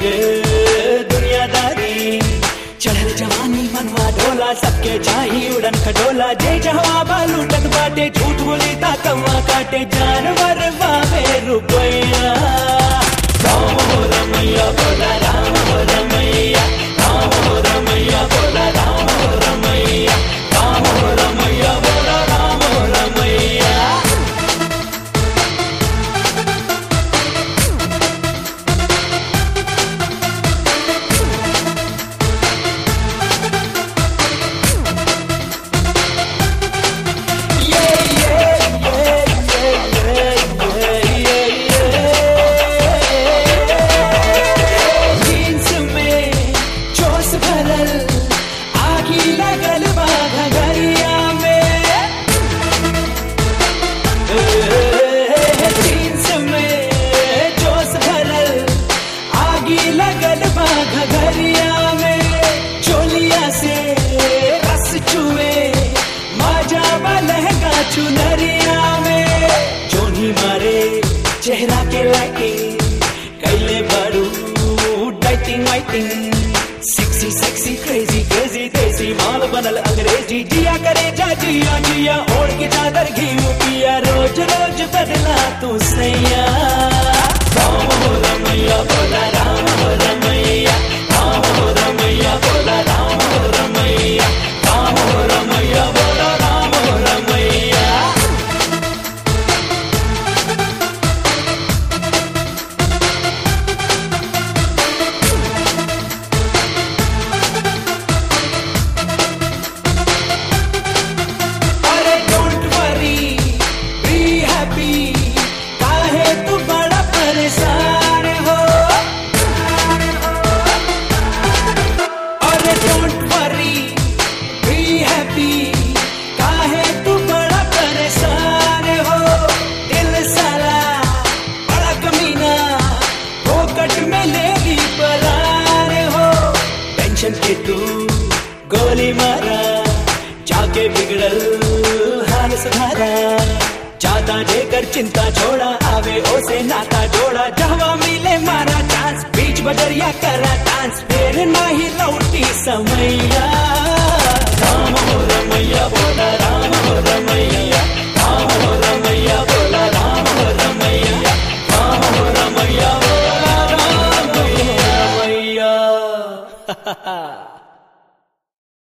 दुनियादारी चढ़ल जवानी मनवा डोला सबके चाही उड़न खटोला जे जहवा बालू टक बाटे झूठ बोली ता कौवा काटे जानवर बाबे रुपैया राम हो रमैया बोला राम हो रमैया राम हो रमैया बोला राम हो रमैया राम हो रमैया बोला राम हो रमैया जीन्स में जोश भरल आगी लगल बा घगरिया में जीन्स में जोश भरल आगी लगल बा घगरिया में चोलिया से रस चुए मजा बा लहंगा चुनरिया में जोनी मारे चेहरा के लाइटिंग कैले बारू dieting waiting sexy sexy crazy crazy देसी माल बनल अंग्रेजी जिया करे जा जिया जिया ओढ़ के चादर घी पिया रोज रोज बदला तू सैया राम हो रमैया बोला राम हो रमैया राम हो रमैया बोला राम हो रमैया राम हो रमैया बोला राम हो रमैया अरे डोंट वरी बी हैप्पी काहे तू बड़ा परेशान हो अरे डोंट वरी बी हैप्पी काहे तू बड़ा परेशान हो दिल साला बड़ा कमीना फोकट में लेगी पलान हो टेंशन के तू गोली मारा जाके बिगड़ल हाल सुधारा ज्यादा देकर चिंता छोड़ा आवे ओसे नाता जोड़ा जहवा मिले मारा चांस बीच बजरिया करा डांस फिर नहीं लौटी समैया